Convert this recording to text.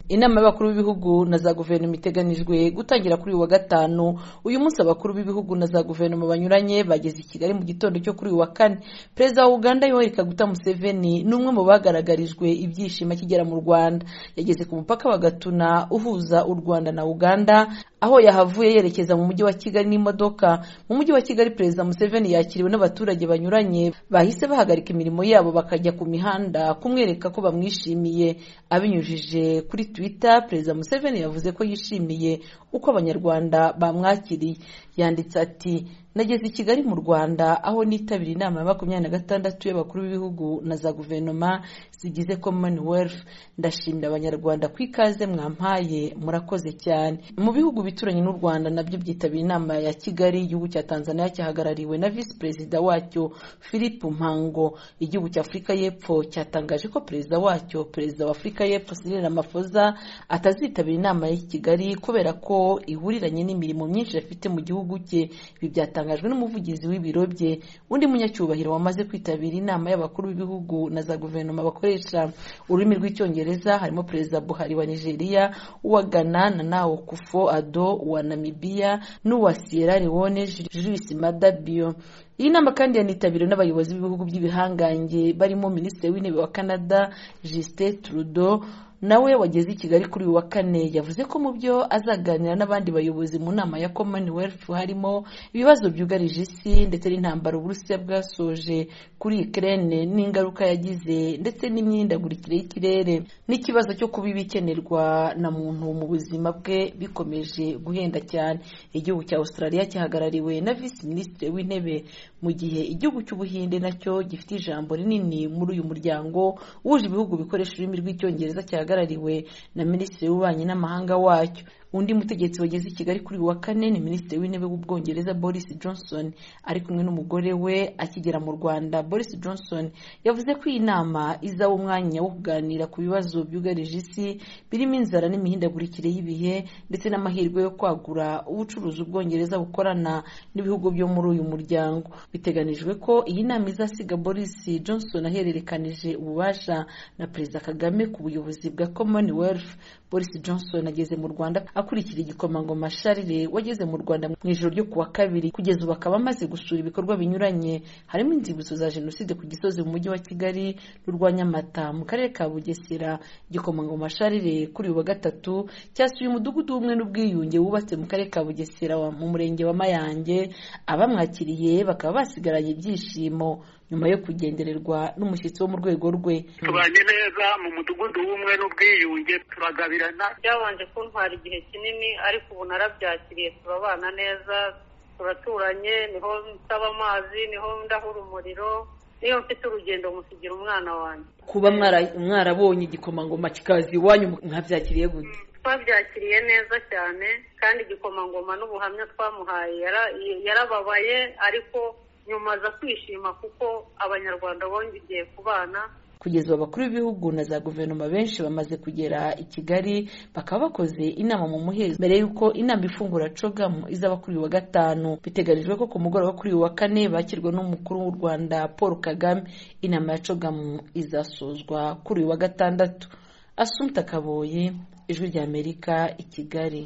inama y'abakuru b'ibihugu na za guverinoma iteganijwe gutangira kuri uyu wa gatanu uyu munsi abakuru b'ibihugu na za guverinoma banyuranye bageze i kigali mu gitondo cyo kuri uyu wa kane perezida wa uganda yoweri kaguta museveni ni umwe mu bagaragarijwe ibyishimo akigera mu rwanda yageze ku mupaka wa gatuna uhuza u rwanda na uganda aho yahavuye yerekeza mu mujyi wa kigali n'imodoka mu mujyi wa kigali perezida museveni yakiriwe n'abaturage banyuranye bahise bahagarika imirimo yabo bakajya ku mihanda kumwereka ko bamwishimiye abinyujije kuri twitter perezida museveni yavuze ko yishimiye uko abanyarwanda bamwakiriye yanditse ati nageze i kigali mu rwanda aho nitabira inama ya makumyabiri na gatandatu y'abakuru b'ibihugu na za guverinoma zigize commonwealth ndashimira abanyarwanda ku ikaze mwampaye murakoze cyane mu bihugu bituranye n'u rwanda nabyo byitabira inama ya kigali igihugu cya tanzania cyahagarariwe na visi perezida wacyo philip mpango igihugu cya afurika y'epfo cyatangaje ko perezida wacyo perezida wa afurika y'epfo cyril ramaphosa atazitabira inama ya kigali kubera ko ihuriranye n'imirimo myinshi afite mu gihugu cye ibi byatangajwe n'umuvugizi w'ibiro bye undi munyacyubahiro wamaze kwitabira inama y'abakuru b'ibihugu na za guverinoma bakoresha ururimi rw'icyongereza harimo perezida buhari wa nigeria uwa ghana na nawo kufo ado uwa namibiya n'uwa sierra leone jules madabio iyi nama kandi yanitabiriwe n'abayobozi b'ibihugu by'ibihangange barimo minisitiri w'intebe wa canada justin trudeau nawe wageze i kigali kuri uyu wa kane yavuze ko mu byo azaganira n'abandi bayobozi mu nama ya commonwealth harimo ibibazo byugarije isi ndetse n'intambara uburusiya bwasoje kuri ukraine n'ingaruka yagize ndetse n'imyindagurikire y'ikirere n'ikibazo cyo kuba ibikenerwa na muntu mu buzima bwe bikomeje guhenda cyane igihugu cya australia cyahagarariwe na visi minisitiri w'intebe mu gihe igihugu cy'ubuhinde nacyo gifite ijambo rinini muri uyu muryango wuje ibihugu bikoresha ururimi rw'icyongereza cyahagarariwe hagarariwe na minisitiri w'ububanyi n'amahanga wacyo undi mutegetsi wageze i kigali kuri uyu wa kane ni minisitiri w'intebe w'ubwongereza boris johnson ari kumwe n'umugore we akigera mu rwanda boris johnson yavuze ko iyi nama izaba umwanya wo kuganira ku bibazo byugarije isi birimo inzara n'imihindagurikire y'ibihe ndetse n'amahirwe yo kwagura ubucuruzi ubwongereza bukorana n'ibihugu byo muri uyu muryango biteganijwe ko iyi nama izasiga boris johnson ahererekanije ububasha na perezida kagame ku buyobozi bwa commonwealth boris johnson ageze mu rwanda akurikira igikomangoma Charles wageze mu Rwanda mu ijoro ryo kuwa kabiri kugeza ubu akaba amaze gusura ibikorwa binyuranye harimo inzibutso za jenoside ku gisozi mu mujyi wa Kigali n'urwa Nyamata mu karere ka Bugesera igikomangoma Charles kuri uyu wa gatatu cyasuye umudugudu w'ubumwe n'ubwiyunge wubatse mu karere ka Bugesera mu murenge wa Mayange abamwakiriye bakaba basigaranye ibyishimo nyuma yo kugendererwa n'umushyitsi wo mu rwego rwe tubanye neza mu mudugudu w'umwe n'ubwiyunge turagabirana byabanje kuntwara igihe kinini ariko ubu narabyakiriye turabana neza turaturanye niho nsaba amazi niho ndahura umuriro niyo mfite urugendo musigira umwana wanjye kuba mwarabonye igikomangoma kikaza iwanyu mwabyakiriye gute twabyakiriye neza cyane kandi igikomangoma n'ubuhamya twamuhaye yarababaye ariko nyuma aza kwishima kuko abanyarwanda bongeye kubana kugeza abakuru b'ibihugu na za guverinoma benshi bamaze kugera i kigali bakaba bakoze inama mu muhezo mbere y'uko inama ifungura cogamu izaba kuri uyu wa gatanu biteganijwe ko ku mugoroba kuri uyu wa kane bakirwa n'umukuru w'u rwanda paul kagame inama ya cogamu izasozwa kuri uyu wa gatandatu asumta kaboye ijwi ry'amerika i kigali